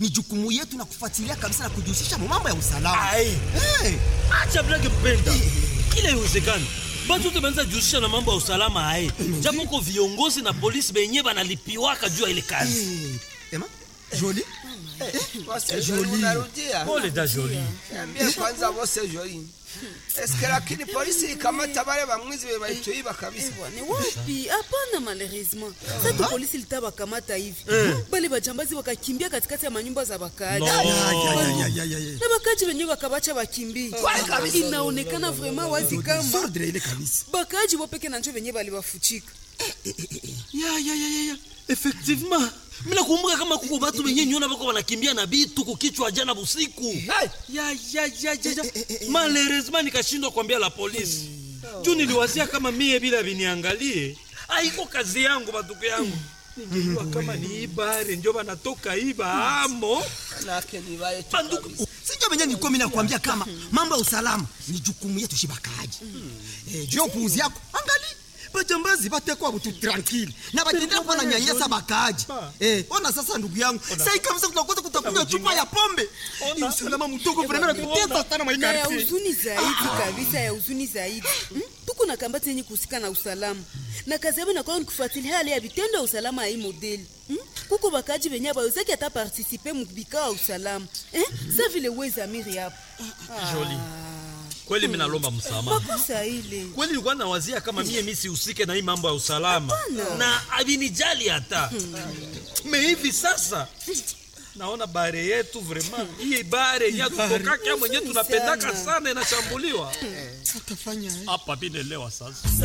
ni jukumu yetu na kufuatilia kabisa na kujihusisha mu mambo ya usalama. Ai. Hey, acha blage mpenda kila iwezekani batu wote banza jihusisha na mambo ya usalama aye japo ko viongozi na polisi benye banalipiwaka juu ya ile kazi hey. Ema, Jolie, Bose Joli unarudia. pole da joli Niambie kwanza Bose Joli. Eske lakini polisi ikamata wale bamwizi be baituiba kabisa. Ni wapi? Hapana, malheureusement sasa polisi litawakamata hivi bale bajambazi wakakimbia katikati ya manyumba za wakaaji No. Ya, ya, ya, ya, ya, ya. na wakaaji wenyewe wakabacha wakimbie. Inaonekana vraiment wazi kama Sordre ile kabisa. bakaaji wopeke na njo wenyewe baliwafuchika. ya ya ya ya ya effectivement mina kumbuka kama kuko batu benye nyona bako banakimbia na bitu kukichwa jana busiku ya ya ya ya ya malheureusement nikashindwa kuambia la polisi juu niliwazia kama mie bila viniangalie aiko kazi yangu batuku yangu ningejua kama ni ibare njo banatoka iba amo Nake ni wale tu banduku kabisa. Sijua venye nilikuwa mimi nakwambia kama mambo ya usalama ni jukumu yetu shibakaji. Eh, juu ya upuuzi yako. Angali bajambazi batekwa butu tranquille na batendea kuwa na nyanyasa bakaaji. Eh, ona sasa ndugu yangu. Sasa kabisa tunakosa kutakunywa chupa ya pombe. Ni usalama mtoko vraiment natutesa sana na ya maikarti. huzuni zaidi kabisa ya huzuni zaidi Hmm? tuko na kambati yenye kuhusika na usalama na kazi yabo inakuwa ni kufuatilia hali ya vitendo ya usalama ya hii modeli Hmm? kuko bakaji benye abawezaki hata partisipe mubikao ya usalama Eh? sa vile wezamiri hapo Joli. kweli mi nalomba msamaha makosa ile kweli nilikuwa nawazia kama mie mi sihusike na hii mambo ya usalama na avinijali hata me hivi sasa naona bare yetu vraiment hii bare yenye tutokaka mwenye tunapendaka sana inashambuliwa Tutafanya hapa binelewa sasa